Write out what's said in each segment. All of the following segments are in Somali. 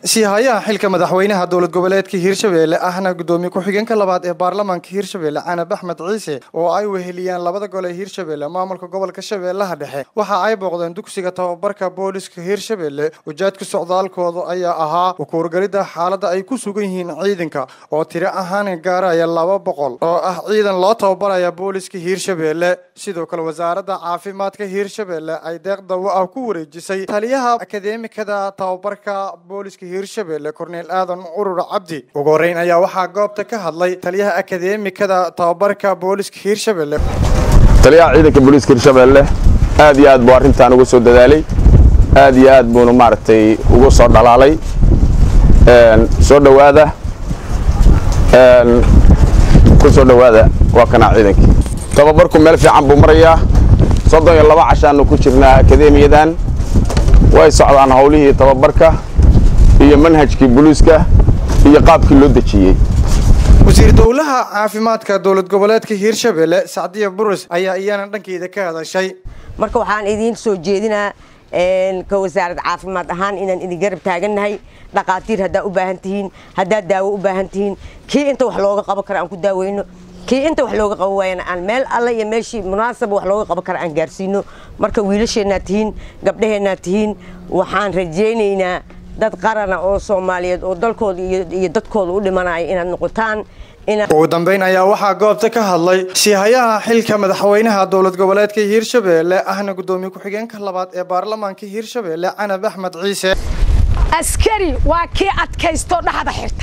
siihayaha xilka madaxweynaha dowlad goboleedka hiirshabelle ahna gudoomiye ku-xigeenka labaad ee baarlamaanka hiirshabelle canab axmed ciise oo ay weheliyaan labada gole hiirshabelle maamulka gobolka shabeellaha dhexe waxa ay booqdeen dugsiga tababarka booliska hiirshabelle ujeedka socdaalkooda ayaa ahaa ukuurgalidda xaaladda ay ku sugan yihiin ciidanka oo tiro ahaan gaaraya laba boqol oo ah ciidan loo tababaraya booliska hiirshabelle sidoo kale wasaaradda caafimaadka hiirshabelle ay deeq dawo ah ku wareejisay taliyaha akadeemikada tababarka booliska hiirshabelle korneel aadan urur cabdi ugu horeyn ayaa waxaa goobta ka hadlay taliyaha akadeemikada tababarka booliska hiirshabelle taliyaha ciidanka booliiska hiirshabelle aad iyo aad buu arrintan uga soo dadaalay aad iyo aad buuna maaragtay uga soo dhalaalay soo dhowaada ku soo dhowaada waa kanaa ciidankii tababarku meel fiican buu marayaa soddon iyo laba cashaanu ku jirnaa akadeemiyadan way socdaan howlihii tababarka iyo manhajkii booliiska iyo qaabkii loo dejiyey wasiir dowlaha caafimaadka dowlad goboleedka hiirshabelle sacdiya burus ayaa iyana dhankeeda ka hadashay marka waxaan idiin soo jeedinaa ka wasaarad caafimaad ahaan inaan idin garab taagannahay dhaqaatiir haddaa u baahan tihiin haddaad daawo u baahan tihiin kii inta wax looga qaban karo aan ku daaweyno kii inta wax looga qaban waayana aan meel alle iyo meeshii munaasaba wax looga qaban kara aan gaarsiino marka wiilasheennaad tihiin gabdhaheennaad tihiin waxaan rajaynaynaa dad qarana oo soomaaliyeed oo dalkooda iyo dadkooda u dhimanaya inaad noqotaan ugu dambeyn ayaa waxaa goobta ka hadlay siihayaha xilka madaxweynaha dowlad goboleedka hiirshabelle ahna gudoomiye ku-xigeenka labaad ee baarlamaanka hiirshabelle canab axmed ciise askari waa kii adkaysto dhaxda xirta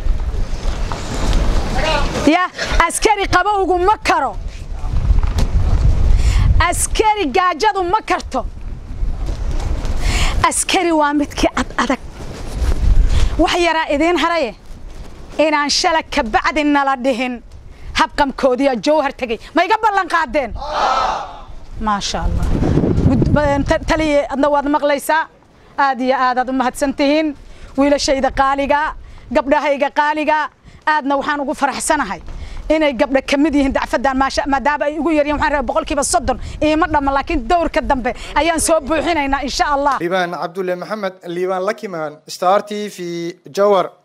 ya askari qabowgu ma karo askari gaajadu ma karto askari waa midkii ad adag wax yaraa idiin haraye inaan shala kabacdi nala dhihin habqamkoodiiyaa jowhar tegey ma iga ballan qaadeen maasha allah taliye adna waad maqlaysaa aad iyo aadaad u mahadsan tihiin wiilashayda qaaliga gabdhahayga qaaliga aadna waxaan ugu faraxsanahay inay gabdha ka mid yihiin dacfadan maadaama ay ugu yaryihin waxaan rabaa boqolkiiba soddon iima dhamma laakiin dowrka dambe ayaan soo buuxinaynaa insha allah liibaan cabdulle maxamed liibaan lakimaan star t v jawar